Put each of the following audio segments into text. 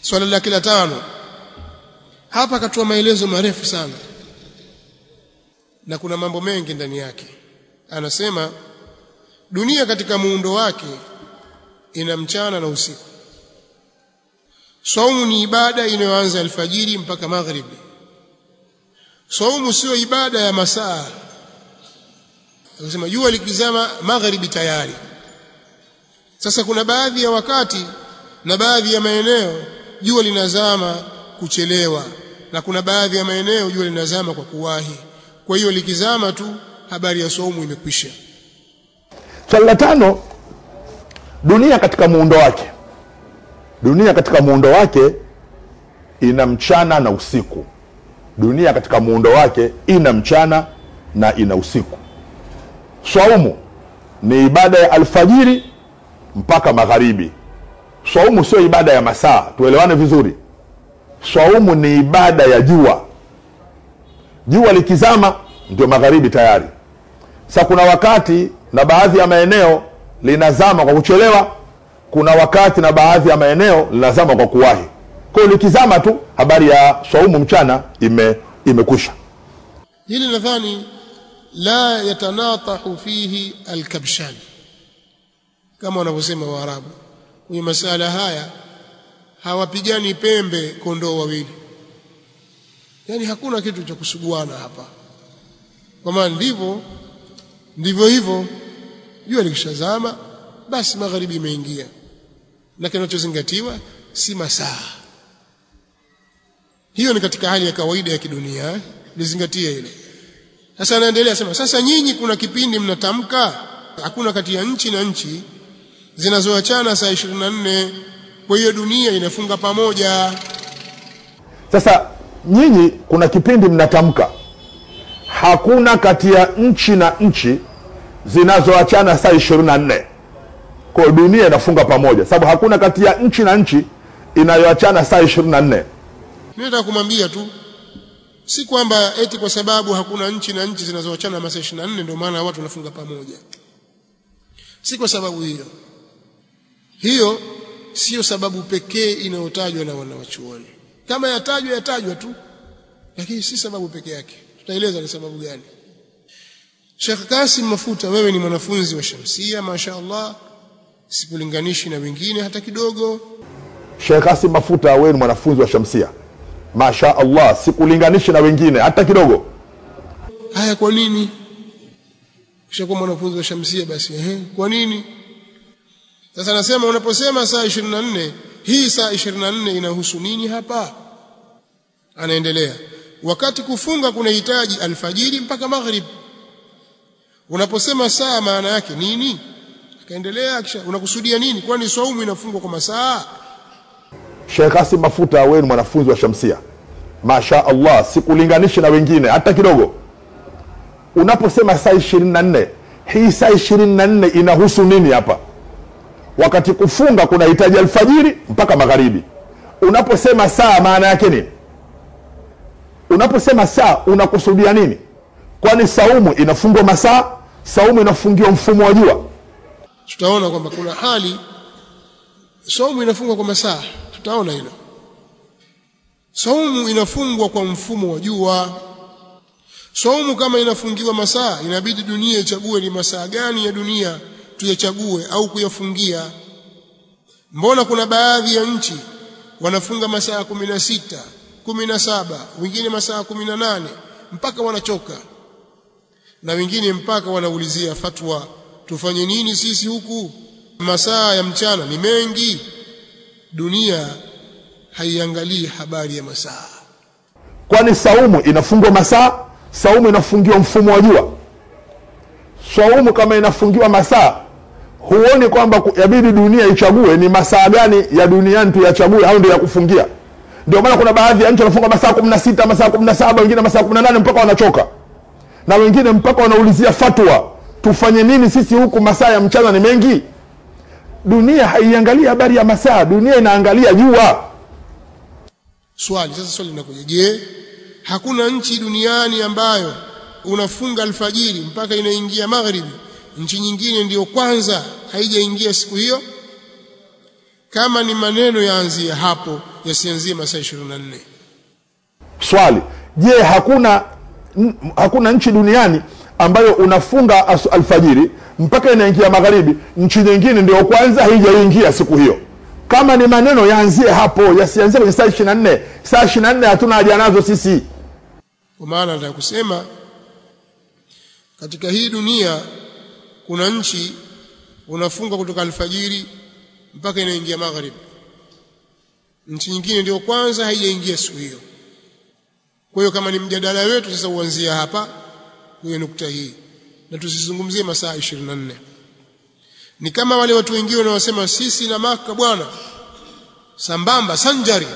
swala lake la tano hapa akatoa maelezo marefu sana na kuna mambo mengi ndani yake anasema dunia katika muundo wake ina mchana na usiku saumu ni ibada inayoanza alfajiri mpaka maghribi saumu sio ibada ya masaa akasema jua likizama magharibi tayari sasa kuna baadhi ya wakati na baadhi ya maeneo jua linazama kuchelewa na kuna baadhi ya maeneo jua linazama kwa kuwahi kwa hiyo likizama tu habari ya saumu imekwisha swali la tano dunia katika muundo wake dunia katika muundo wake ina mchana na usiku dunia katika muundo wake ina mchana na ina usiku swaumu ni ibada ya alfajiri mpaka magharibi swaumu sio ibada ya masaa tuelewane vizuri swaumu ni ibada ya jua jua likizama ndio magharibi tayari sa kuna wakati na baadhi ya maeneo linazama kwa kuchelewa kuna wakati na baadhi ya maeneo linazama kwa kuwahi kwa hiyo likizama tu habari ya swaumu mchana ime imekwisha hili nadhani la yatanatahu fihi alkabshan kama wanavyosema waarabu kwenye masala haya hawapigani pembe kondoo wawili yani hakuna kitu cha kusuguana hapa kwa maana ndivyo ndivyo hivyo jua likishazama basi magharibi imeingia na kinachozingatiwa si masaa hiyo ni katika hali ya kawaida ya kidunia lizingatie hilo sasa anaendelea sema sasa nyinyi kuna kipindi mnatamka hakuna kati ya nchi na nchi zinazoachana saa 24 kwa hiyo dunia inafunga pamoja sasa nyinyi kuna kipindi mnatamka hakuna kati ya nchi na nchi zinazoachana saa ishirini na nne kwa dunia inafunga pamoja sababu hakuna kati ya nchi na nchi inayoachana saa ishirini na nne mimi nataka kumwambia tu si kwamba eti kwa sababu hakuna nchi na nchi zinazoachana masaa 24 ndio maana watu wanafunga pamoja si kwa sababu hiyo hiyo sio sababu pekee inayotajwa na wanawachuoni kama yatajwa yatajwa tu lakini si sababu pekee yake tutaeleza ni sababu gani Sheikh Kasim Mafuta wewe ni mwanafunzi wa Shamsia mashaallah sikulinganishi na wengine hata kidogo Sheikh Kasim Mafuta wewe ni mwanafunzi wa Shamsia Masha Allah sikulinganishi na wengine hata kidogo haya kwa nini kisha kwa mwanafunzi wa Shamsia basi ehe kwa nini sasa nasema unaposema saa 24 hii saa 24 inahusu nini hapa anaendelea wakati kufunga kunahitaji alfajiri mpaka maghrib unaposema saa maana yake nini akaendelea kisha unakusudia nini kwani saumu inafungwa kwa masaa Sheikh Kasim Mafuta wewe ni mwanafunzi wa Shamsia Masha Allah sikulinganishi na wengine hata kidogo unaposema saa 24 hii saa 24 inahusu nini hapa wakati kufunga kunahitaji alfajiri mpaka magharibi unaposema saa maana yake nini unaposema saa unakusudia nini kwani saumu inafungwa masaa saumu inafungiwa mfumo wa jua tutaona kwamba kuna hali saumu inafungwa kwa masaa tutaona hilo saumu inafungwa kwa mfumo wa jua saumu kama inafungiwa masaa inabidi dunia ichague ni masaa gani ya dunia tuyachague au kuyafungia mbona kuna baadhi ya nchi wanafunga masaa kumi na sita kumi na saba wengine masaa kumi na nane mpaka wanachoka na wengine mpaka wanaulizia fatwa tufanye nini sisi huku masaa ya mchana ni mengi dunia haiangalii habari ya masaa kwani saumu inafungwa masaa saumu inafungiwa mfumo wa jua saumu kama inafungiwa masaa huoni kwamba ku- yabidi dunia ichague ni masaa gani ya duniani tuyachague au ndio ya kufungia ndio maana kuna baadhi ya nchi wanafunga masaa kumi na sita masaa kumi na saba wengine masaa kumi na nane mpaka wanachoka na wengine mpaka wanaulizia fatwa tufanye nini sisi huku masaa ya mchana ni mengi dunia haiangalii habari ya masaa dunia inaangalia jua swali sasa swali linakuja je hakuna nchi duniani ambayo unafunga alfajiri mpaka inaingia magharibi nchi nyingine ndiyo kwanza haijaingia siku hiyo kama ni maneno yaanzie hapo yasianzie masaa 24 swali je hakuna n- hakuna nchi duniani ambayo unafunga asu- alfajiri mpaka inaingia magharibi nchi nyingine ndio kwanza haijaingia siku hiyo kama ni maneno yaanzie hapo yasianzie kwenye saa ishiri na nne saa ishiri na nne hatuna haja nazo sisi kwa maana nataka kusema katika hii dunia kuna nchi unafunga kutoka alfajiri mpaka inaingia magharibi nchi nyingine ndio kwanza haijaingia siku hiyo kwa hiyo kama ni mjadala wetu sasa uanzia hapa kwenye nukta hii na tusizungumzie masaa 24 ni kama wale watu wengine wanaosema sisi na maka bwana sambamba sanjari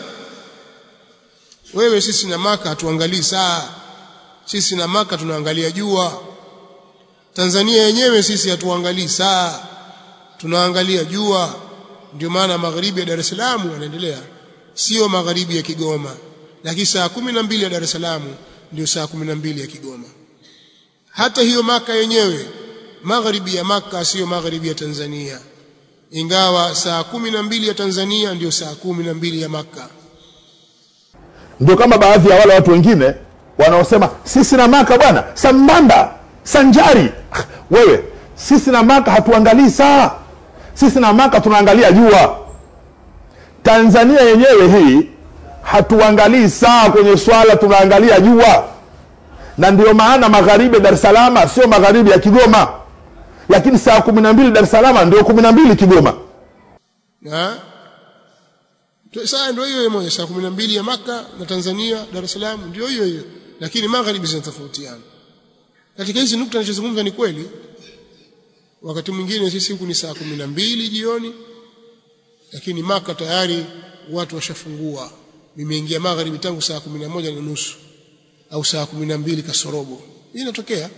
wewe sisi na maka hatuangalii saa sisi na maka tunaangalia jua Tanzania yenyewe sisi hatuangalii saa tunaangalia jua ndio maana magharibi ya Dar es Salaam yanaendelea sio magharibi ya Kigoma lakini saa kumi na mbili ya Dar es Salaam ndio saa kumi na mbili ya Kigoma hata hiyo maka yenyewe magharibi ya maka sio magharibi ya Tanzania ingawa saa kumi na mbili ya Tanzania ndio saa kumi na mbili ya maka ndio kama baadhi ya wale watu wengine wanaosema sisi na maka bwana sambamba sanjari Ah, wewe sisi na maka hatuangalii saa sisi na maka tunaangalia jua tanzania yenyewe hii hatuangalii saa kwenye swala tunaangalia jua na ndio maana magharibi ya dar es salama sio magharibi ya kigoma lakini saa kumi na mbili dar es salama ndio kumi na mbili kigoma na saa ndio hiyo hiyo moja saa 12 ya maka na Tanzania Dar es Salaam ndio hiyo hiyo lakini magharibi zinatofautiana katika hizi nukta ninachozungumza ni kweli wakati mwingine sisi huku ni saa 12 jioni lakini maka tayari watu washafungua nimeingia magharibi tangu saa 11 na nusu au saa 12 kasorobo hii inatokea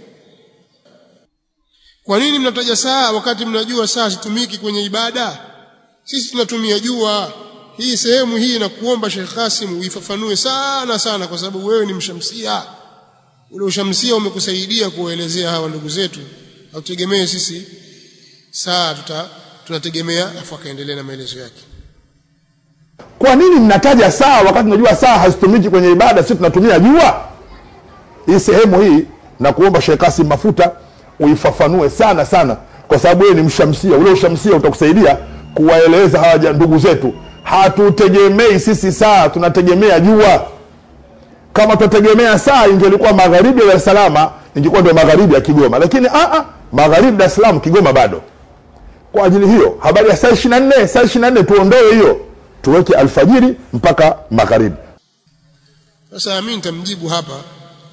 kwa nini mnataja saa wakati mnajua saa zitumiki kwenye ibada sisi tunatumia jua hii sehemu hii na kuomba Sheikh Kasim uifafanue sana sana kwa sababu wewe ni mshamsia ule ushamsia umekusaidia kuwaelezea hawa ndugu zetu hautegemee sisi saa tuta tunategemea afu akaendelea na maelezo yake kwa nini mnataja saa wakati unajua saa hazitumiki kwenye ibada sisi tunatumia jua hii sehemu hii na kuomba Sheikh Kasim mafuta uifafanue sana sana kwa sababu wewe ni mshamsia ule ushamsia utakusaidia kuwaeleza hawa ja- ndugu zetu hatutegemei sisi saa tunategemea jua kama tutategemea saa ingelikuwa magharibi ya Dar es Salaam ingekuwa ndio magharibi ya Kigoma lakini a a magharibi Dar es Salaam Kigoma bado kwa ajili hiyo habari ya saa 24 saa 24 tuondoe hiyo tuweke alfajiri mpaka magharibi sasa mimi nitamjibu hapa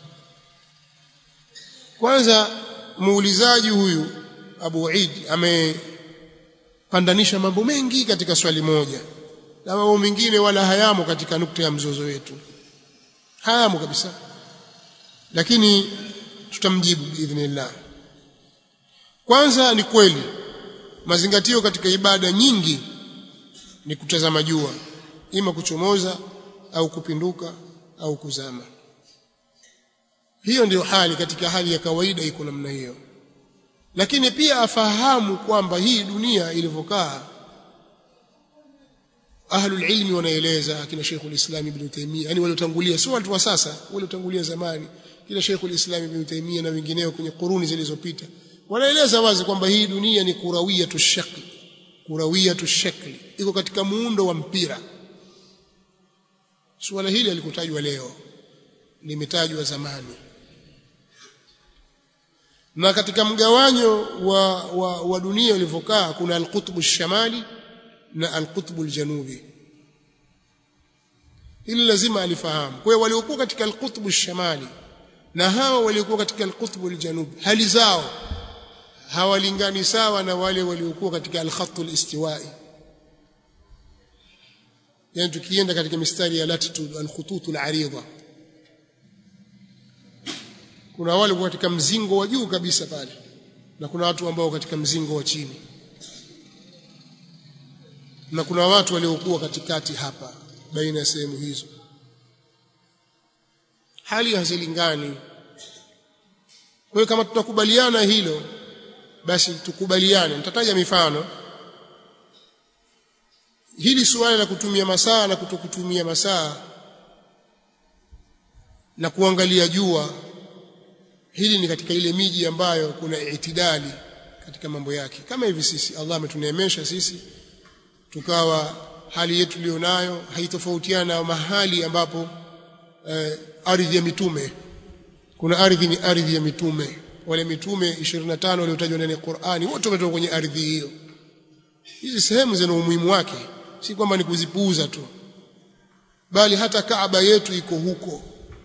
kwanza muulizaji huyu Abu Eid amepandanisha mambo mengi katika swali moja na mambo mengine wala hayamo katika nukta ya mzozo wetu hayamo kabisa lakini tutamjibu biidhnillah kwanza ni kweli mazingatio katika ibada nyingi ni kutazama jua ima kuchomoza au kupinduka au kuzama hiyo ndiyo hali katika hali ya kawaida iko namna hiyo lakini pia afahamu kwamba hii dunia ilivyokaa ahlul ilmi wanaeleza akina Sheikhul Islam Ibn Taymiyyah yani waliotangulia sio watu wa sasa waliotangulia zamani kila Sheikhul Islam Ibn Taymiyyah na wengineo kwenye kuruni zilizopita wanaeleza wazi kwamba hii dunia ni kurawiyatu shakli kurawiyatu shakli iko katika muundo wa mpira suala hili alikutajwa leo limetajwa zamani na katika mgawanyo wa, wa, wa dunia ulivyokaa kuna alqutbu shamali na alqutbu aljanubi hili lazima alifahamu kwa hiyo waliokuwa katika alqutbu shamali na hawa waliokuwa katika alqutbu aljanubi hali zao hawalingani sawa na wale waliokuwa katika alkhattu alistiwai yani tukienda katika mistari ya latitude alkhututu alaridha kuna wale katika mzingo wa juu kabisa pale na kuna watu ambao katika mzingo wa chini na kuna watu waliokuwa katikati hapa baina ya sehemu hizo hali hazilingani kwa hiyo kama tutakubaliana hilo basi tukubaliane nitataja mifano hili suala la kutumia masaa na kutokutumia masaa na kuangalia jua hili ni katika ile miji ambayo kuna itidali katika mambo yake kama hivi sisi Allah ametuneemesha sisi tukawa hali yetu nayo haitofautiana na mahali ambapo eh, ardhi ya mitume kuna ardhi ni ardhi ya mitume wale mitume 25 waliotajwa ndani ya Qur'ani wote wametoka kwenye ardhi hiyo hizi sehemu zina umuhimu wake si kwamba ni kuzipuuza tu bali hata Kaaba yetu iko huko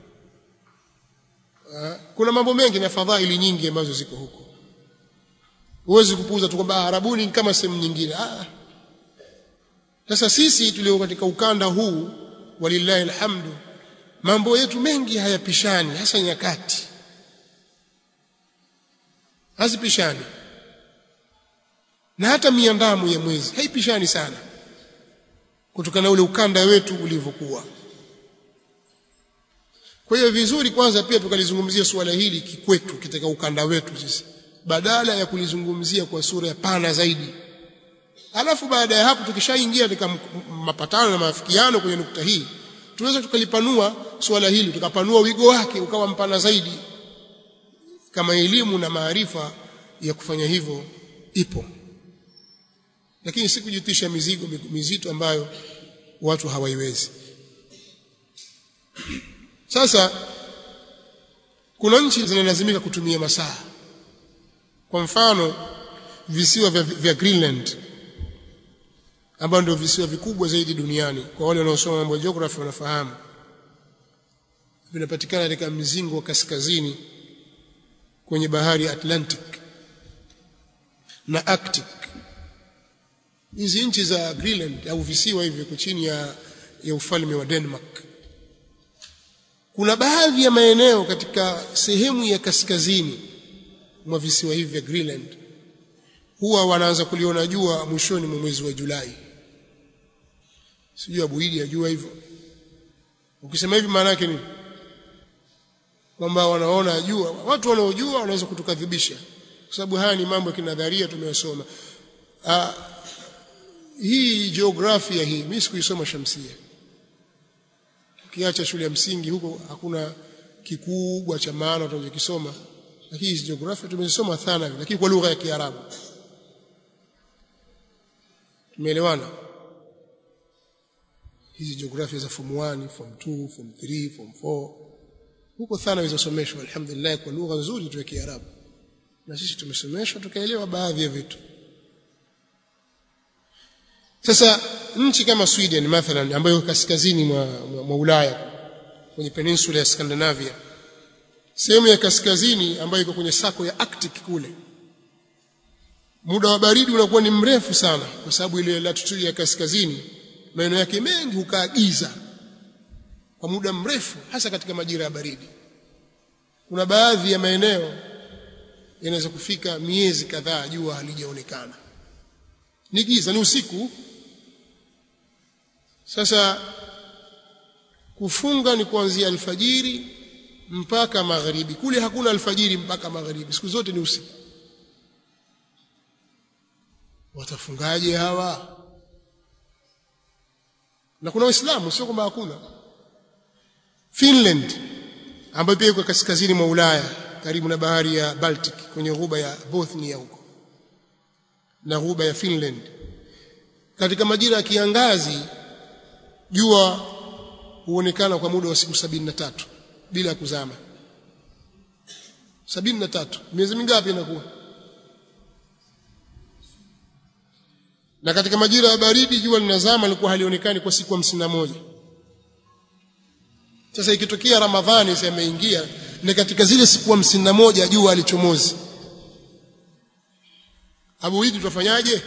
kuna mambo mengi na fadhaili nyingi ambazo ziko huko huwezi kupuuza tu kwamba Arabuni ni kama sehemu nyingine ah sasa sisi tulio katika ukanda huu walillahi alhamdu mambo yetu mengi hayapishani hasa nyakati hazipishani na hata miandamo ya mwezi haipishani sana kutokana na ule ukanda wetu ulivyokuwa kwa hiyo vizuri kwanza pia tukalizungumzia suala hili kikwetu katika ukanda wetu sisi badala ya kulizungumzia kwa sura ya pana zaidi alafu baada ya hapo tukishaingia katika mapatano na maafikiano kwenye nukta hii tunaweza tukalipanua suala hili tukapanua wigo wake ukawa mpana zaidi kama elimu na maarifa ya kufanya hivyo ipo lakini si kujitisha mizigo mizito ambayo watu hawaiwezi sasa kuna nchi zinalazimika kutumia masaa kwa mfano visiwa vya, vya Greenland ambao ndio visiwa vikubwa zaidi duniani kwa wale wanaosoma mambo ya geography wanafahamu vinapatikana katika mzingo wa kaskazini kwenye bahari ya Atlantic na Arctic hizi nchi za Greenland au visiwa hivi viko chini ya, ya ufalme wa Denmark kuna baadhi ya maeneo katika sehemu ya kaskazini mwa visiwa hivi vya Greenland huwa wanaanza kuliona jua mwishoni mwa mwezi wa Julai sijui abuidi ajua hivyo ukisema hivi maana yake nini kwamba wanaona jua watu wanaojua wanaweza kutukadhibisha kwa sababu haya ni mambo ya kinadharia tumeyasoma ah, hii jiografia hii mimi sikuisoma shamsia ukiacha shule ya msingi huko hakuna kikubwa cha maana tunachokisoma lakini hizi jiografia tumezisoma thanawi lakini kwa lugha ya Kiarabu tumeelewana hizi jiografia za form 1 form 2 form 3 form 4 huko thanawi zasomeshwa alhamdulillah kwa lugha nzuri tu ya Kiarabu na sisi tumesomeshwa tukaelewa baadhi ya vitu sasa nchi kama Sweden mathalan ambayo kaskazini mwa, mwa, mwa Ulaya kwenye peninsula ya Scandinavia sehemu ya kaskazini ambayo iko kwenye sako ya Arctic kule muda wa baridi unakuwa ni mrefu sana kwa sababu ile latitude ya kaskazini maeneo yake mengi hukaa giza kwa muda mrefu hasa katika majira ya baridi kuna baadhi ya maeneo yanaweza kufika miezi kadhaa jua halijaonekana ni giza ni usiku sasa kufunga ni kuanzia alfajiri mpaka magharibi kule hakuna alfajiri mpaka magharibi siku zote ni usiku watafungaje hawa na kuna waislamu sio kwamba hakuna Finland ambayo pia iko kaskazini mwa Ulaya karibu na bahari ya Baltic kwenye ghuba ya Bothnia huko na ghuba ya Finland katika majira ya kiangazi jua huonekana kwa muda wa siku sabini na tatu bila kuzama sabini na tatu miezi mingapi inakuwa na katika majira ya baridi jua linazama lilikuwa halionekani kwa siku hamsini na moja sasa ikitokea ramadhani sasa imeingia ni katika zile siku hamsini na moja jua alichomozi abu hidi tutafanyaje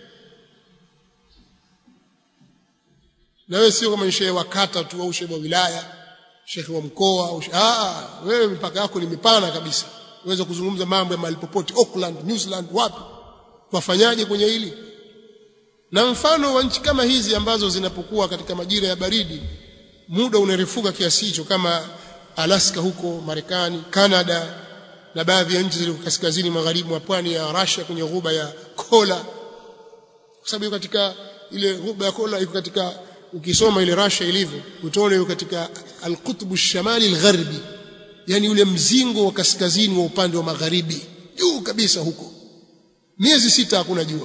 na wewe sio kama shehe wa kata tu au shehe wa wilaya shehe wa mkoa au ah wewe mipaka yako ni mipana kabisa uweza kuzungumza mambo ya mahali popote Auckland New Zealand wapi wafanyaje kwenye hili na mfano wa nchi kama hizi ambazo zinapokuwa katika majira ya baridi muda unarefuka kiasi hicho kama Alaska huko Marekani Canada na baadhi ya nchi zilizo kaskazini magharibi mwa pwani ya Russia kwenye ghuba ya Kola kwa sababu katika ile ghuba ya kola iko katika ukisoma ile Russia ilivyo utaona iko katika al-qutb ash-shamali al-gharbi yani ule mzingo wa kaskazini wa upande wa magharibi juu kabisa huko miezi sita hakuna jua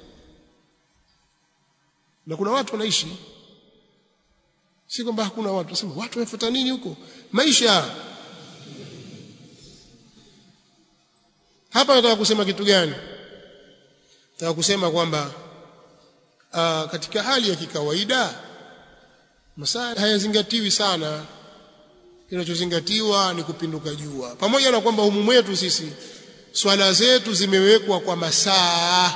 na kuna watu wanaishi si kwamba hakuna watu nasema watu wanafuata nini huko maisha hapa nataka kusema kitu gani nataka kusema kwamba uh, katika hali ya kikawaida masaa hayazingatiwi sana kinachozingatiwa ni kupinduka jua pamoja na kwamba humu mwetu sisi swala zetu zimewekwa kwa masaa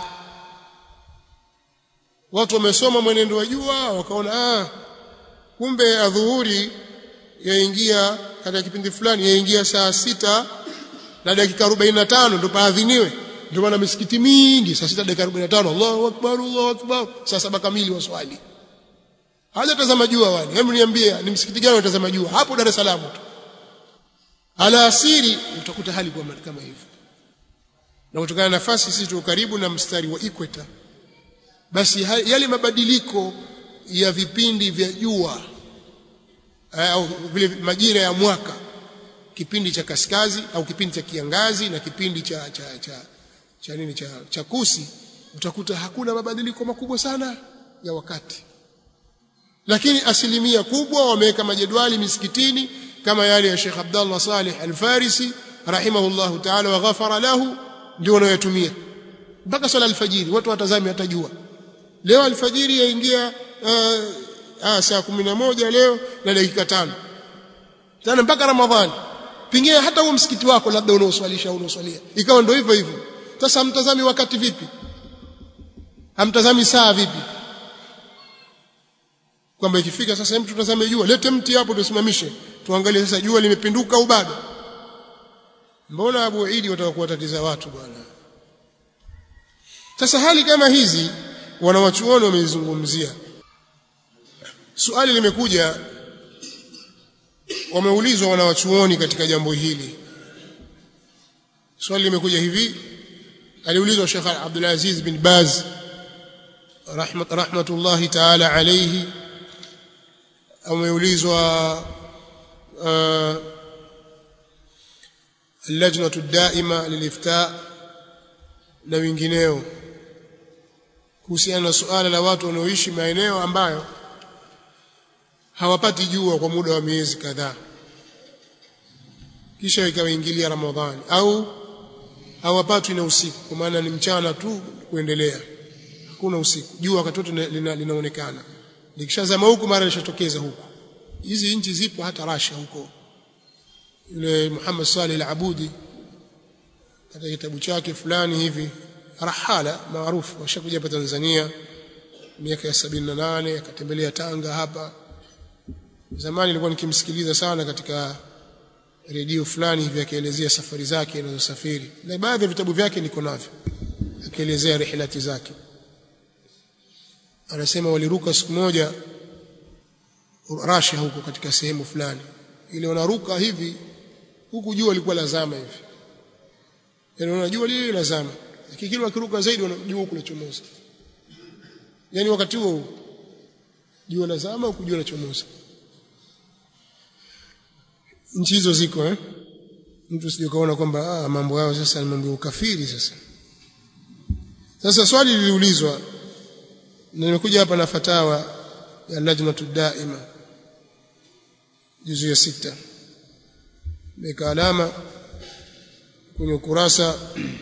watu wamesoma mwenendo wa jua wakaona ah kumbe adhuhuri yaingia katika kipindi fulani yaingia saa sita na dakika 45 ndio paadhiniwe ndio maana misikiti mingi saa sita dakika 45 Allahu akbar Allahu akbar saa saba kamili waswali hajatazama jua wani hebu niambie ni msikiti gani unatazama jua hapo Dar es Salaam tu alasiri utakuta hali kwa kama hivyo na kutokana na nafasi sisi tuko karibu na mstari wa equator basi yale mabadiliko ya vipindi vya jua au vile majira ya mwaka kipindi cha kaskazi au kipindi cha kiangazi na kipindi cha cha cha cha nini cha, cha kusi utakuta hakuna mabadiliko makubwa sana ya wakati lakini asilimia kubwa wameweka majedwali misikitini kama yale ya Sheikh Abdullah Salih Al-Farisi rahimahullahu ta'ala wa ghafara lahu ndio wanayotumia mpaka swala alfajiri watu watazame hatajua leo alfajiri yaingia uh, ah, saa kumi na moja leo na dakika tano tena mpaka Ramadhani pengine hata huo msikiti wako labda unaoswalisha au unaoswalia ikawa ndio hivyo hivyo sasa hamtazami wakati vipi hamtazami saa vipi kwamba ikifika sasa hem tutazame jua lete mti hapo tusimamishe tuangalie sasa jua limepinduka au bado mbona Abu Idi wataka kuwatatiza watu bwana sasa hali kama hizi wanawachuoni wameizungumzia swali limekuja wameulizwa wanawachuoni katika jambo hili swali limekuja hivi aliulizwa Sheikh Abdul Aziz bin Baz rahmat rahmatullahi ta'ala alayhi ameulizwa uh, اللجنة الدائمة للإفتاء na wengineo kuhusiana na suala la watu wanaoishi maeneo ambayo hawapati jua kwa muda wa miezi kadhaa kisha ikawaingilia Ramadhani au hawapatwi na usiku kwa maana ni mchana tu kuendelea hakuna usiku jua wakati wote lina, linaonekana likishazama huku mara lishatokeza huku hizi nchi zipo hata Russia huko yule Muhammad Salih al-Abudi katika kitabu chake fulani hivi rahala maarufu washakuja hapa Tanzania miaka ya 78 akatembelea Tanga hapa zamani nilikuwa nikimsikiliza sana katika redio fulani hivi akielezea safari zake anazosafiri na baadhi ya vitabu vyake niko navyo akielezea rihlati zake anasema waliruka siku moja Russia huko katika sehemu fulani ile wanaruka hivi huku jua lilikuwa lazama hivi yani unajua lile lazama lakini kile wakiruka zaidi wanajua huku lachomoza yani wakati huo jua lazama huku jua lachomoza nchi hizo ziko eh mtu sije kaona kwamba ah, mambo yao sasa ni mambo ya ukafiri sasa sasa swali liliulizwa na nimekuja hapa na fatawa ya lajnatu daima juzu ya sita meka alama kwenye ukurasa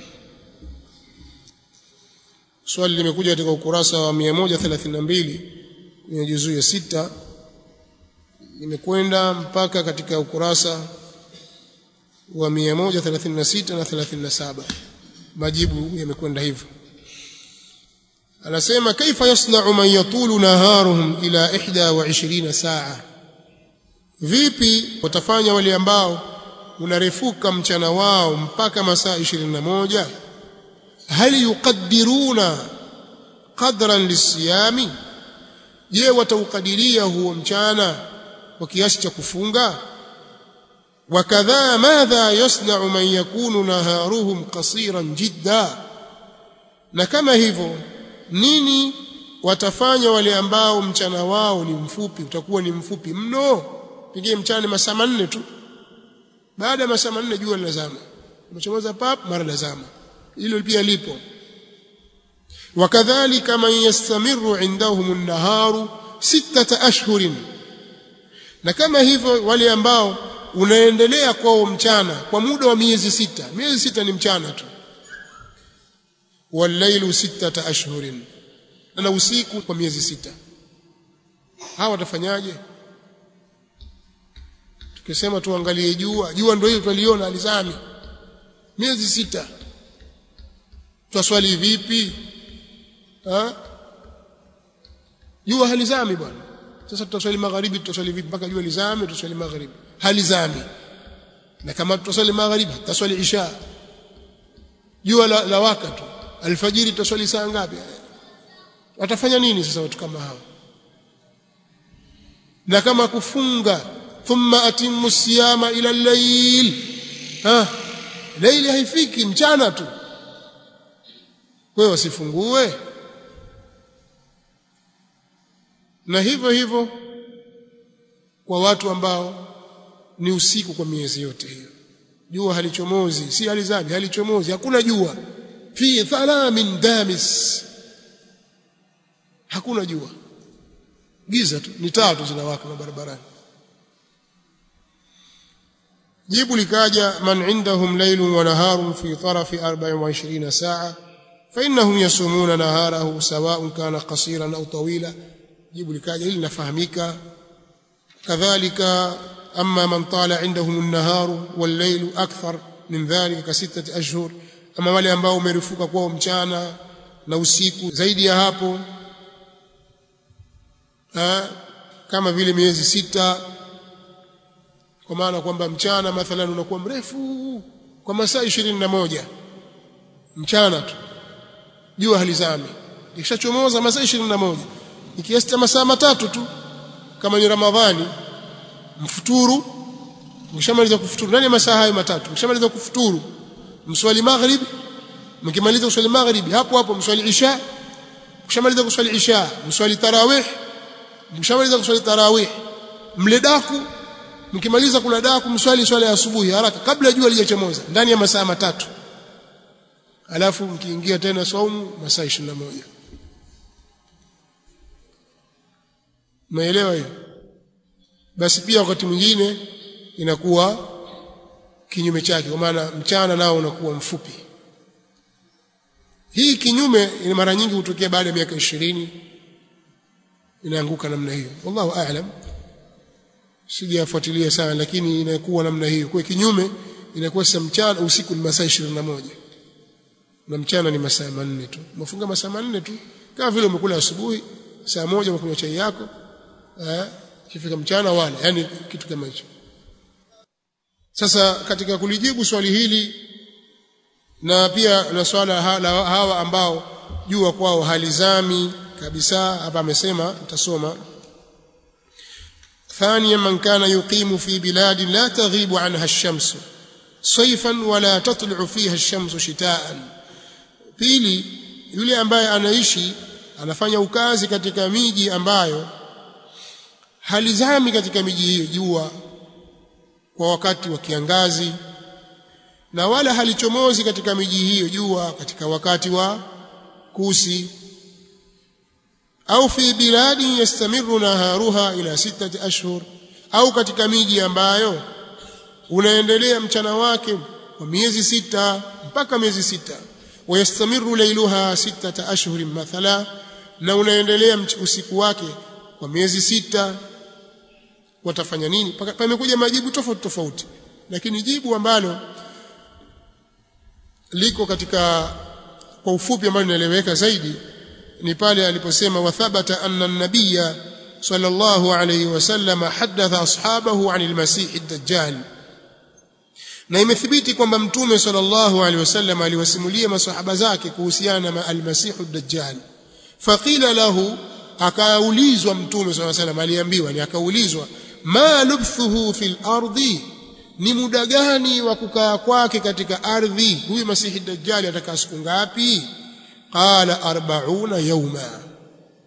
swali limekuja katika ukurasa wa 132 kwenye juzu ya sita limekwenda mpaka katika ukurasa wa 136 na 37 majibu yamekwenda hivyo anasema kaifa yasna'u man yatulu naharuhum ila 21 saa vipi watafanya wale ambao unarefuka mchana wao mpaka masaa 21 hal yuqaddiruna qadran lisiyami je wataukadiria huo mchana kwa kiasi cha kufunga wakadha madha yasna'u man yakunu naharuhum qasiran jidda na kama hivyo nini watafanya wale ambao mchana wao ni mfupi utakuwa ni mfupi mno pengine mchana masaa manne tu baada ya masaa manne jua linazama umechomoza pap mara lazama hilo pia lipo wakadhalika man yastamiru indahum an-naharu sittata ashhurin na kama hivyo wale ambao unaendelea kwao mchana kwa muda wa miezi sita miezi sita ni mchana tu wallailu sittata ashhurin na usiku kwa miezi sita hawa watafanyaje tukisema tuangalie jua jua ndio hiyo tuliona alizami miezi sita twaswali vipi ha? jua halizami bwana sasa tutaswali magharibi tutaswali vipi mpaka jua lizame tutaswali magharibi halizami na kama tutaswali magharibi tutaswali isha jua la, la waka tu alfajiri tutaswali saa ngapi watafanya nini sasa watu kama hao na kama kufunga thumma atimmu siyama ila al-layl ha laili haifiki mchana tu wewe wasifungue na hivyo hivyo kwa watu ambao ni usiku kwa miezi yote hiyo jua halichomozi si halizami halichomozi hakuna jua fi thalamin damis hakuna jua giza tu ni taa tu zinawaka barabarani jibu likaja man indahum laylun wa naharun fi tarafi 24 saa فإنهم يصومون نهاره سواء كان قصيرا أو طويلا jibu likaja hili linafahamika kadhalika amma man tala indahum an-nahar wal-layl akthar min dhalika ka sittati ashhur ama wale ambao umerufuka kwao mchana na usiku zaidi ya hapo ha, kama vile miezi sita kwa maana kwamba mchana mathalan unakuwa mrefu kwa masaa ishirini na moja mchana tu jua halizami ikishachomoza masaa ishirini na moja ni kiasi cha masaa matatu tu kama ni Ramadhani mfuturu mkishamaliza kufuturu ndani ya masaa hayo matatu mkishamaliza kufuturu mswali maghrib mkimaliza kuswali maghrib hapo hapo mswali isha mkishamaliza kuswali isha mswali tarawih mkishamaliza kuswali tarawih mle daku mkimaliza kula daku mswali swala ya asubuhi haraka kabla jua lijachomoza ndani ya masaa matatu alafu mkiingia tena saumu masaa 21 Umeelewa hiyo? Basi pia wakati mwingine inakuwa kinyume chake kwa maana mchana nao unakuwa mfupi. Hii kinyume ina mara nyingi hutokea baada ya miaka ishirini inaanguka namna hiyo. Wallahu aalam. Sijafuatilia sana lakini inakuwa namna hiyo. Kwa kinyume inakuwa sasa mchana usiku ni masaa 21. Na mchana ni masaa manne tu. Umefunga masaa manne tu kama vile umekula asubuhi saa moja umekunywa chai yako eh kifika mchana wala yani kitu kama hicho sasa katika kulijibu swali hili na pia na swala hawa ambao jua kwao halizami kabisa hapa amesema tutasoma ثانيا من كان يقيم في بلاد لا تغيب عنها الشمس صيفا ولا تطلع فيها الشمس شتاء pili yule ambaye anaishi anafanya ukazi katika miji ambayo halizami katika miji hiyo jua kwa wakati wa kiangazi na wala halichomozi katika miji hiyo jua katika wakati wa kusi au fi biladi yastamiru naharuha ila sitati ashhur au katika miji ambayo unaendelea mchana wake kwa miezi sita mpaka miezi sita wayastamiru lailuha sitata ashhurin mathala na unaendelea usiku wake kwa miezi sita watafanya nini pamekuja majibu tofauti tofauti lakini jibu ambalo liko katika kwa ufupi ambalo linaeleweka zaidi ni pale aliposema wathabata anna an-nabiyya sallallahu alayhi wasallam hadatha ashabahu anil masih ad-dajjal na imethibiti kwamba mtume sallallahu alayhi wasallam aliwasimulia masahaba zake kuhusiana na al-masih ad-dajjal faqila lahu akaulizwa mtume sallallahu alayhi wasallam aliambiwa ni akaulizwa ma lubthuhu fil ardi ni muda gani wa kukaa kwake katika ardhi huyu masihi dajjali atakaa siku ngapi qala 40 yawma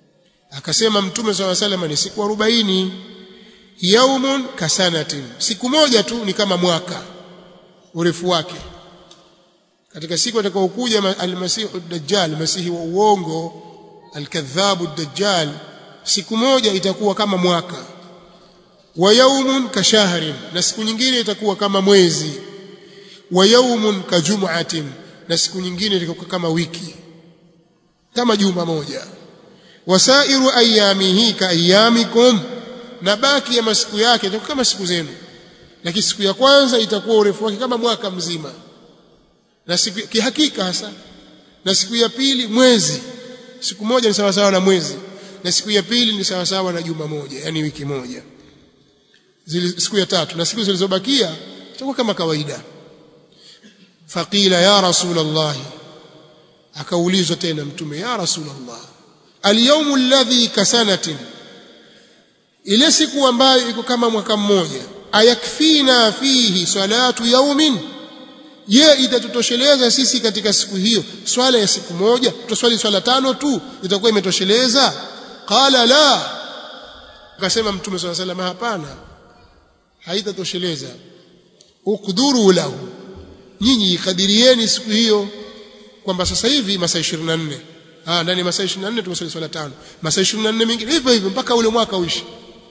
akasema mtume swalla sallam ni siku 40 yaumun kasanatin siku moja tu ni kama mwaka urefu wake katika siku atakaokuja almasihu dajjal masihi wa uongo alkadhabu dajjal siku moja itakuwa kama mwaka wa yaumun kashahrin na siku nyingine itakuwa kama mwezi wa yaumun kajum'atin na siku nyingine itakuwa kama wiki kama juma moja wasairu ayamihi ka ayamikum na baki ya masiku yake itakuwa kama siku zenu lakini siku ya kwanza itakuwa urefu wake kama mwaka mzima na siku kihakika hasa na siku ya pili mwezi siku moja ni sawa sawa na mwezi na siku ya pili ni sawa sawa na juma moja yani wiki moja zile siku ya tatu na siku zilizobakia itakuwa kama kawaida faqila ya rasulullah akaulizwa tena mtume ya rasulullah alyawmu alladhi kasanatin ile siku ambayo iko kama mwaka mmoja ayakfina fihi salatu yaumin je itatutosheleza sisi katika siku hiyo swala ya siku moja tutaswali swala tano tu itakuwa imetosheleza qala la akasema mtume swalla sallam hapana haitatosheleza ukdhuru lahu nyinyi ikadirieni siku hiyo kwamba sasa hivi masaa 24 ah ndani masaa 24 tumeswali swala tano masaa 24 mengine hivyo hivyo mpaka ule mwaka uishi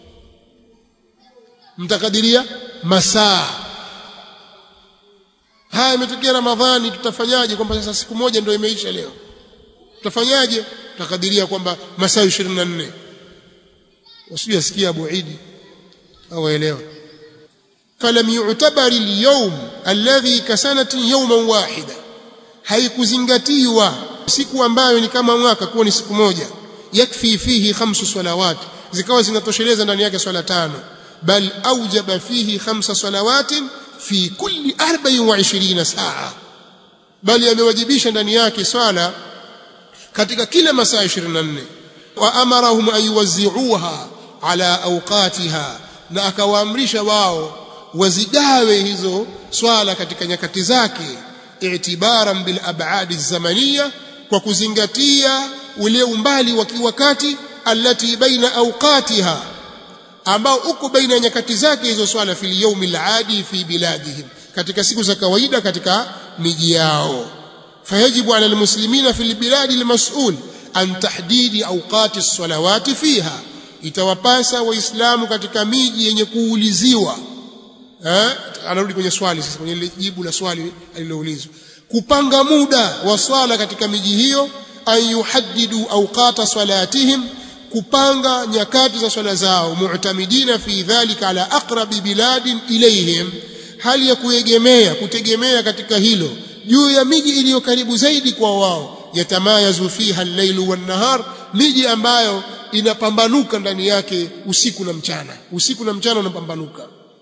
mtakadiria masaa haya imetokea ramadhani tutafanyaje kwamba sasa siku moja ndio imeisha leo tutafanyaje tutakadiria kwamba masaa 24 usije asikia Abu Idi au elewa falam yu'tabar al-yawm alladhi kasanatin yawman wahida haikuzingatiwa siku ambayo ni kama mwaka kuwa ni siku moja yakfi fihi khamsu salawat zikawa zinatosheleza ndani yake swala tano bal aujaba fihi khamsa salawatin fi kulli 24 saa bali amewajibisha ndani yake swala katika kila masaa 24 wa amarahum an yuwazzi'uha ala awqatiha na akawaamrisha wao wazigawe hizo swala katika nyakati zake i'tibaran bil ab'ad az-zamaniyya kwa kuzingatia ule umbali wa kiwakati allati baina awqatiha ambao uko baina ya nyakati zake hizo swala fil yawmil adi fi biladihim katika siku za kawaida katika miji yao fayajibu ala almuslimina fil biladi almas'ul an tahdidi awqati as-salawati fiha itawapasa waislamu katika miji yenye kuuliziwa eh anarudi kwenye swali sasa kwenye ile jibu la swali aliloulizwa kupanga muda wa swala katika miji hiyo an yuhaddidu awqata salatihim kupanga nyakati za swala zao mu'tamidina fi dhalika ala aqrabi biladin ilayhim hali ya kuegemea kutegemea katika hilo juu ya miji iliyo karibu zaidi kwa wao yatamayazu fiha al-lailu wan-nahar miji ambayo inapambanuka ndani yake usiku na mchana usiku na mchana unapambanuka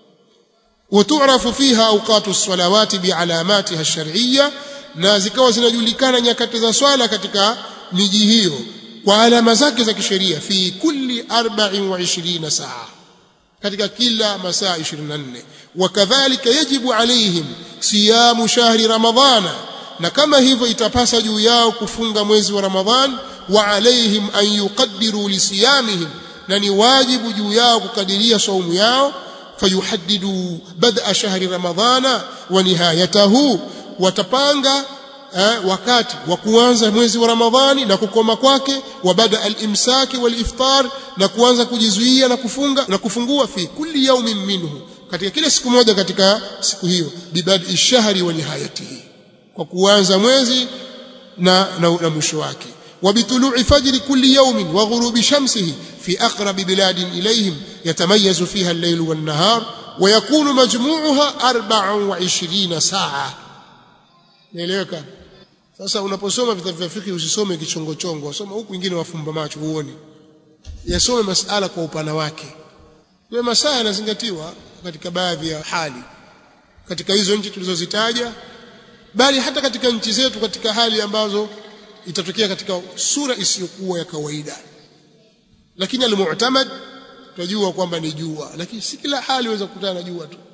وتعرف فيها اوقات الصلوات بعلاماتها الشرعيه na zikawa zinajulikana nyakati za swala katika miji hiyo kwa alama zake za kisheria fi kulli 24 saa katika kila masaa 24 wakadhalika yajibu alaihim siyamu shahri ramadhana na kama hivyo itapasa juu yao kufunga mwezi wa ramadhan wa alaihim an yuqaddiru lisiyamihim na ni wajibu juu yao kukadiria saumu yao fayuhaddidu bad'a shahri ramadhana wa nihayatahu watapanga eh, wakati wa kuanza mwezi wa ramadhani na kukoma kwake wa bada al-imsaki wal-iftar na kuanza kujizuia na kufunga na kufungua fi kulli yawmin minhu katika kila siku moja katika siku hiyo bibadi shahri wa nihayatihi kwa kuanza mwezi na, na, na mwisho wake وبطلوع فجر كل يوم وغروب شمسه في أقرب بلاد إليهم يتميز فيها الليل والنهار ويكون مجموعها أربع وعشرين ساعة نيلeweka sasa unaposoma vitabu vya fiqh usisome kichongochongo soma huku wengine wafumba macho uone yasome masala kwa upana wake kwa masaa yanazingatiwa katika baadhi ya hali katika hizo nchi tulizozitaja bali hata katika nchi zetu katika hali ambazo itatokea katika sura isiyokuwa ya kawaida lakini almu'tamad tunajua kwamba ni jua lakini si kila hali inaweza kukutana na jua tu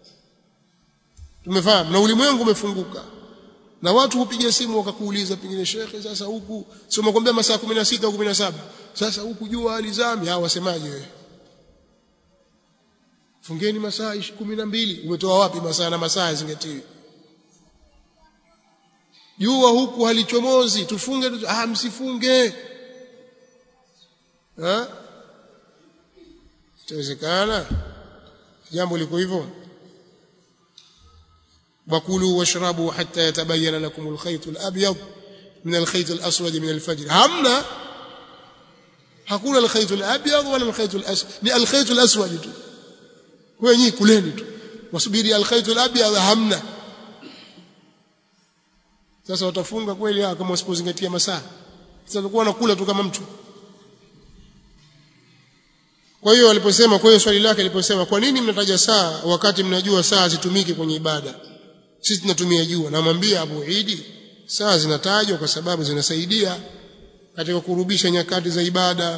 tumefahamu na ulimwengu umefunguka na watu hupiga simu wakakuuliza pengine shekhe sasa huku sio makwambia masaa 16 au 17 sasa huku jua alizami hao wasemaje wewe fungeni masaa kumi na mbili umetoa wapi masaa na masaa yazingatiwi jua huku halichomozi tufunge tu, ah msifunge ha itawezekana jambo liko hivyo wakulu washrabu hatta yatabayyana lakum alkhayt alabyad min alkhayt alaswad min alfajr hamna hakuna alkhayt alabyad wala alkhayt alaswad ni alkhayt alaswad tu wenyi kuleni tu wasubiri alkhayt alabyad hamna sasa watafunga kweli kama wasipozingatia masaa sasa watakuwa wanakula tu kama mtu kwa hiyo aliposema kwa hiyo swali lake aliposema kwa nini mnataja saa wakati mnajua saa zitumiki kwenye ibada sisi tunatumia jua namwambia Abu Idi saa zinatajwa kwa sababu zinasaidia katika kurubisha nyakati za ibada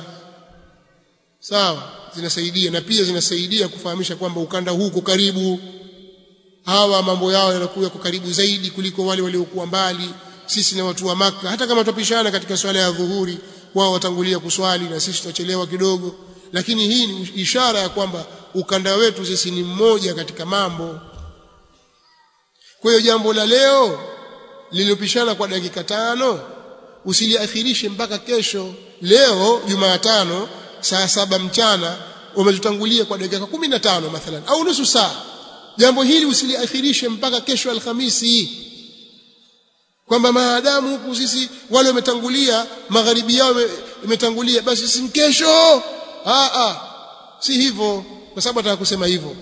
sawa zinasaidia na pia zinasaidia kufahamisha kwamba ukanda huu uko karibu hawa mambo yao yanakuwa kwa karibu zaidi kuliko wale waliokuwa mbali sisi na watu wa maka hata kama tupishana katika swala ya dhuhuri wao watangulia kuswali na sisi tutachelewa kidogo lakini hii ni ishara ya kwamba ukanda wetu sisi ni mmoja katika mambo kwa hiyo jambo la leo lililopishana kwa dakika tano usiliakhirishe mpaka kesho leo Jumatano saa saba mchana umetutangulia kwa dakika kumi na tano mathalan au nusu saa jambo hili usiliakhirishe mpaka kesho Alhamisi kwamba maadamu huku sisi wale wametangulia magharibi yao imetangulia basi si kesho ah ah si hivyo kwa sababu nataka kusema hivyo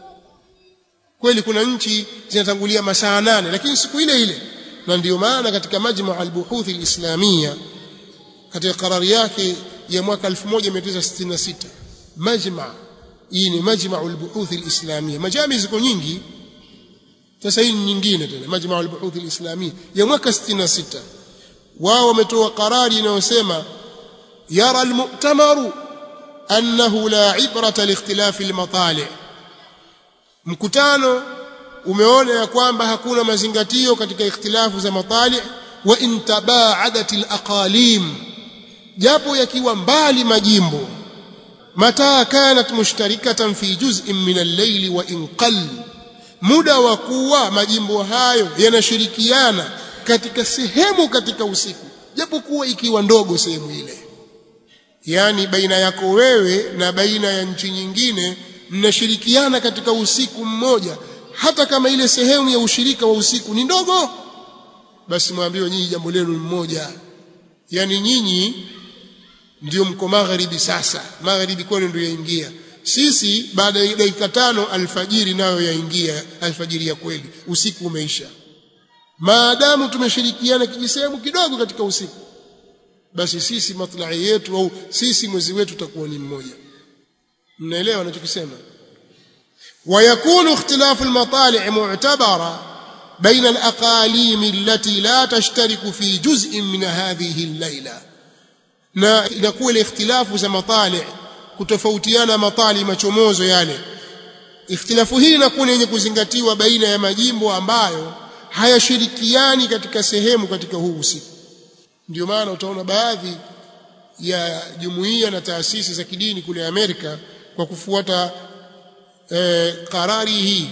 kweli kuna nchi zinatangulia masaa nane lakini siku ile ile na ndio maana katika majma al-buhuth al-islamia katika karari yake ya mwaka 1966 majma hii ni majma al-buhuth al-islamia majami ziko nyingi sasa hii nyingine tena majma al-buhuth al-islamia ya mwaka 66 wao wametoa karari inayosema yara al-mu'tamaru annahu la ibrata liikhtilafi al-matali' mkutano umeona ya kwamba hakuna mazingatio katika ikhtilafu za matali wa intabaadat alaqalim japo yakiwa mbali majimbo mata kanat mushtarikatan fi juz'in min al-layli wa in qall muda wa kuwa majimbo hayo yanashirikiana katika sehemu katika usiku japo kuwa ikiwa ndogo sehemu ile yani baina yako wewe na baina ya nchi nyingine mnashirikiana katika usiku mmoja hata kama ile sehemu ya ushirika wa usiku ni ndogo basi mwambiwe nyinyi jambo lenu ni mmoja yani nyinyi ndio mko magharibi sasa magharibi kwenu ndio yaingia sisi baada ya dakika tano alfajiri nayo yaingia alfajiri ya kweli usiku umeisha maadamu tumeshirikiana kijisehemu kidogo katika usiku basi sisi matlai yetu au sisi mwezi wetu utakuwa ni mmoja mnaelewa anachokisema ويكون اختلاف المطالع معتبرا بين الأقاليم التي لا تشترك في جزء من هذه الليلة na inakuwa ile ikhtilafu za matali kutofautiana matali machomozo yale ikhtilafu hii inakuwa yenye kuzingatiwa baina ya majimbo ambayo hayashirikiani katika sehemu katika huu usiku ndio maana utaona baadhi ya jumuiya na taasisi za kidini kule Amerika kwa kufuata e, karari hii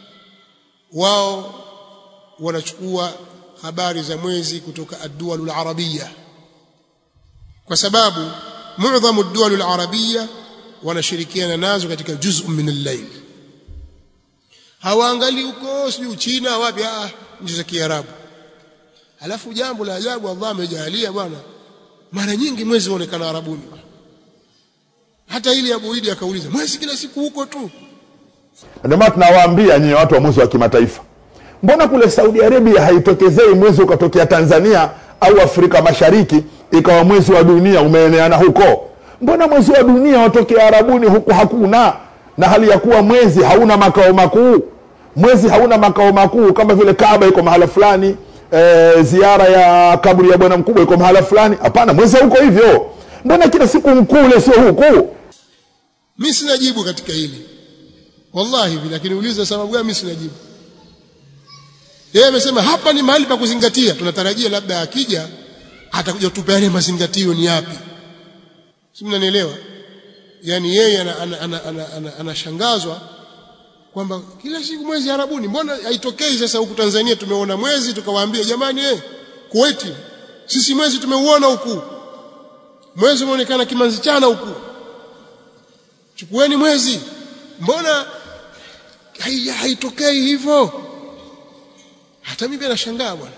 wao wanachukua habari za mwezi kutoka ad-duwal al-arabia kwa sababu muadhamu ad-duwal al-arabia wanashirikiana nazo katika juz'un min al-layl hawaangali huko sijui China wapi ah nchi za Kiarabu alafu jambo la ajabu Allah amejalia bwana mara nyingi mwezi uonekana Arabuni hata ili Abu Idi akauliza mwezi kila siku huko tu ndio maana tunawaambia nyinyi watu wa mwezi wa kimataifa mbona kule Saudi Arabia haitokezei mwezi ukatokea Tanzania au Afrika Mashariki ikawa mwezi wa dunia umeeneana huko mbona mwezi wa dunia watokea Arabuni huku hakuna na hali ya kuwa mwezi hauna makao makuu mwezi hauna makao makuu kama vile Kaaba iko mahala fulani e, ziara ya kaburi ya bwana mkubwa iko mahala fulani hapana mwezi hauko hivyo mbona kila siku mkuu ule sio huku mimi sina jibu katika hili wallahi hivi lakini uliza sababu gani mimi sina jibu yeye amesema hapa ni mahali pa kuzingatia tunatarajia labda akija atakuja tupeane mazingatio ni yapi si mnanielewa yani yeye anashangazwa ana, ana, ana, ana, ana kwamba kila siku mwezi Arabuni mbona haitokei sasa huku Tanzania tumeona mwezi tukawaambia jamani eh Kuwait sisi mwezi tumeuona huku mwezi umeonekana kimanzi chana huku chukueni mwezi mbona haitokei hivyo hata mimi nashangaa bwana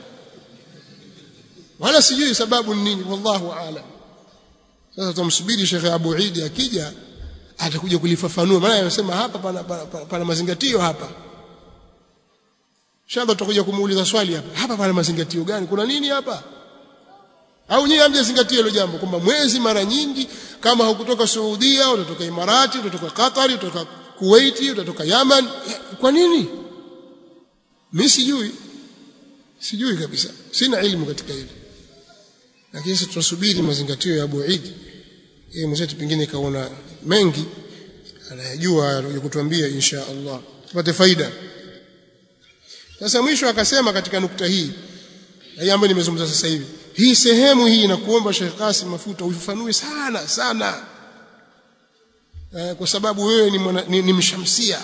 wala sijui sababu ni nini wallahu aalam sasa tumsubiri Sheikh Abu Eid akija atakuja kulifafanua maana anasema hapa pana, pana, pana, pana mazingatio hapa shamba tutakuja kumuuliza swali hapa hapa pana mazingatio gani kuna nini hapa au nyinyi hamjazingatia hilo jambo kwamba mwezi mara nyingi kama hukutoka Saudia utatoka Imarati utatoka Qatar utatoka Kuwait utatoka Yaman kwa nini mimi sijui sijui kabisa sina elimu katika hili lakini sisi tunasubiri mazingatio ya Abu Eid yeye mwenzetu pengine kaona mengi anayajua atakuja kutuambia insha Allah tupate faida sasa mwisho akasema katika nukta hii hii ambayo nimezungumza sasa hivi hii sehemu hii inakuomba Sheikh Qasim Mafuta uifafanue sana sana eh, kwa sababu wewe ni, mwana, ni, ni mshamsia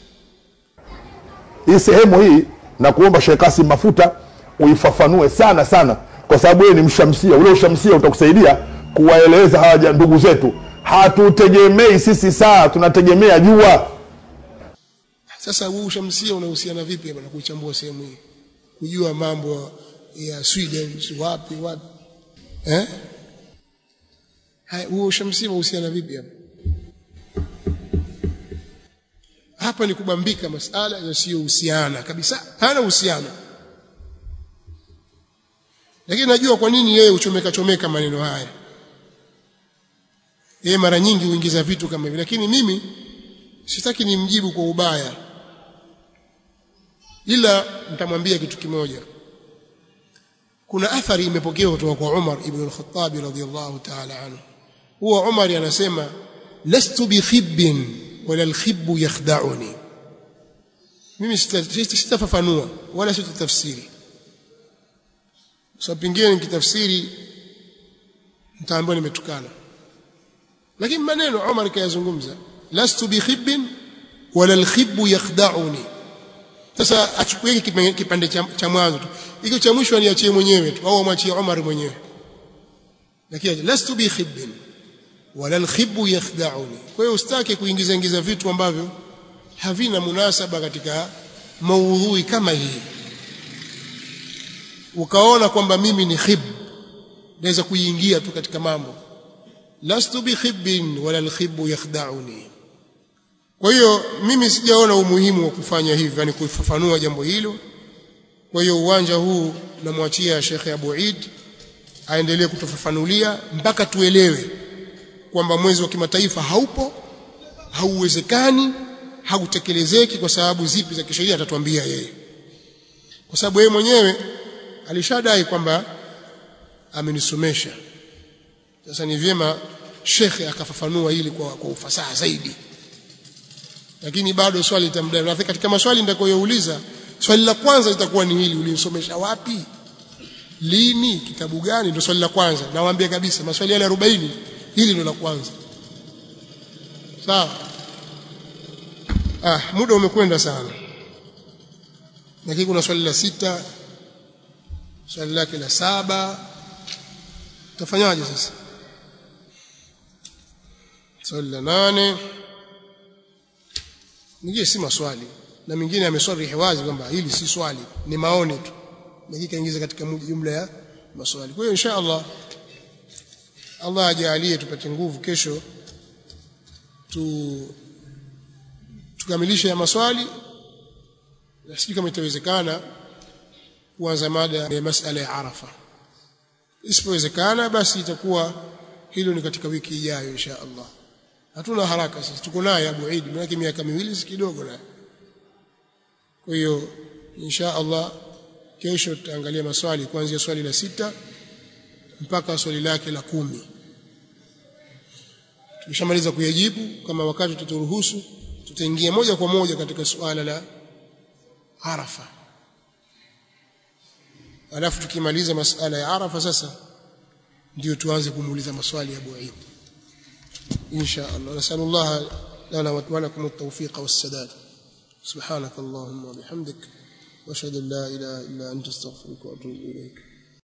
hii sehemu hii na kuomba Sheikh Kasim Mafuta uifafanue sana sana, kwa sababu wewe ni mshamsia. Ule ushamsia utakusaidia kuwaeleza hawa ndugu zetu. Hatutegemei sisi saa, tunategemea jua. sasa huu ushamsia unahusiana vipi bwana kuichambua sehemu hii kujua mambo ya Sweden si wapi wapi eh haya huo ushamsia unahusiana vipi hapa hapa ni kubambika masala yasiyohusiana kabisa hana uhusiano lakini najua kwa nini yeye uchomeka chomeka maneno haya yeye mara nyingi huingiza vitu kama hivi lakini mimi sitaki nimjibu kwa ubaya ila nitamwambia kitu kimoja kuna athari imepokewa kutoka kwa Umar ibn al-Khattab radhiyallahu ta'ala anhu huwa Umar anasema lastu bi khibbin wala al-khibbu yakhda'uni mimi sitafafanua wala sitatafsiri sababu pengine nikitafsiri nitaambiwa nimetukana lakini maneno Umar kayazungumza lastu bi khibbin wala al-khibbu yakhda'uni sasa achukue kipande cha, cha mwanzo tu hiki cha mwisho aniachie mwenyewe tu au amwachie Umar mwenyewe lakini lastu bi khibbin wala alkhibbu yakhda'uni kwa hiyo usitake kuingiza ingiza vitu ambavyo havina munasaba katika maudhui kama hii ukaona kwamba mimi ni khib naweza kuingia tu katika mambo lastu bi khibbin wala alkhibbu yakhda'uni kwa hiyo mimi sijaona umuhimu wa kufanya hivi yani kufafanua jambo hilo kwa hiyo uwanja huu namwachia Sheikh Abu Eid aendelee kutufafanulia mpaka tuelewe kwamba mwezi wa kimataifa haupo hauwezekani hautekelezeki kwa sababu zipi za kisheria atatuambia yeye kwa sababu yeye mwenyewe alishadai kwamba amenisomesha sasa ni vyema shekhe akafafanua hili kwa, kwa ufasaha zaidi lakini bado swali litamdai na katika maswali nitakayoyauliza swali la kwanza litakuwa ni hili ulinisomesha wapi lini kitabu gani ndio swali la kwanza nawaambia kabisa maswali yale 40 hili ndio la kwanza sawa ah muda umekwenda sana lakini kuna swali la sita swali lake la saba utafanyaje sasa swali la nane nijie si maswali na mingine ameswarihi wazi kwamba hili si swali ni maoni tu lakini kaingiza katika jumla ya maswali kwa hiyo insha Allah Allah ajalie tupate nguvu kesho tu tukamilishe ya maswali na sijui kama itawezekana kuanza mada ya masala ya Arafa isipowezekana basi itakuwa hilo ni katika wiki ijayo insha Allah hatuna haraka sisi tuko naye Abu Eid maana miaka miwili si kidogo naye kwa hiyo insha Allah kesho tutaangalia maswali kuanzia swali la sita mpaka swali lake la kumi tukishamaliza kuyajibu kama wakati tuturuhusu tutaingia moja kwa moja katika suala la Arafa alafu tukimaliza masala ya Arafa sasa ndio tuanze kumuuliza maswali ya Abu Eid insha Allah nasallallahu lana wa lakum at-tawfiq was-sadad subhanak allahumma wa bihamdik wa ashhadu an la ilaha illa anta astaghfiruka wa atubu ilayk